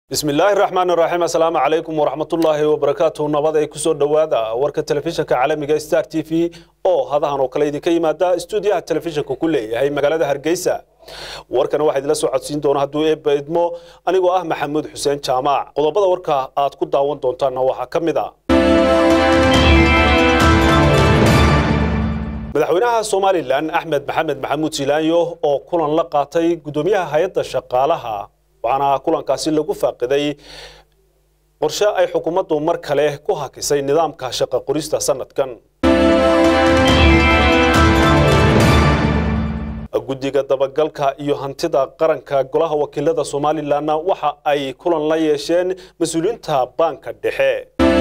bismi illaahi raxmaan raxiim assalaamu calaykum waraxmatullaahi wabarakaatu nabad ay kusoo dhowaada warka telefishinka caalamiga star t v oo hadahan oo kale idinka yimaada stuudiyaha telefishinka ku leeyahay magaalada hargeysa warkana waxaa idinla soo codsiin doona hadduu eebba idmo anigoo ah maxamuud xuseen jaamac qodobada warka aad ku daawan doontaanna waxaa ka mid a madaxweynaha somalilan axmed maxamed maxamuud silaanyo oo kulan la qaatay guddoomiyaha hay-adda shaqaalaha waxaana kulankaasi lagu faaqiday qorshe ay xukuumaddu mar kale ku hakisay nidaamka shaqa qorista sanadkan guddiga dabagalka iyo hantida qaranka golaha wakiilada somalilanna waxa ay kulan la yeesheen mas-uuliyiinta baanka dhexe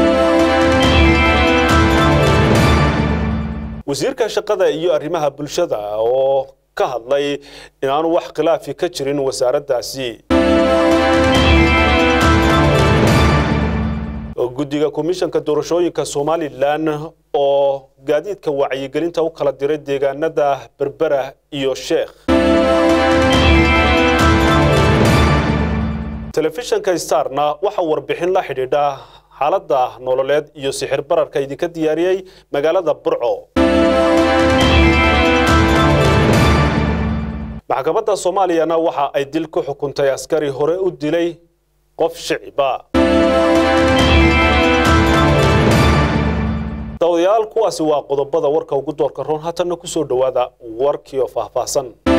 wasiirka shaqada iyo arrimaha bulshada oo ka hadlay inaanu wax khilaafi ka jirin wasaaraddaasi guddiga komishanka doorashooyinka somalilan oo gaadiidka wacyigelinta u kala diray deegaanada berbera iyo sheekh telefishanka starna waxaa warbixin la xidhiidha xaaladda nololeed iyo sixir bararka idinka diyaariyey magaalada burco maxkamadda soomaaliyana waxa ay dil ku xukuntay askari hore u dilay qof shiciba dawadayaal kuwaasi waa qodobada warka ugu doorka roon haatanna ku soo dhowaada warkii oo faahfaahsan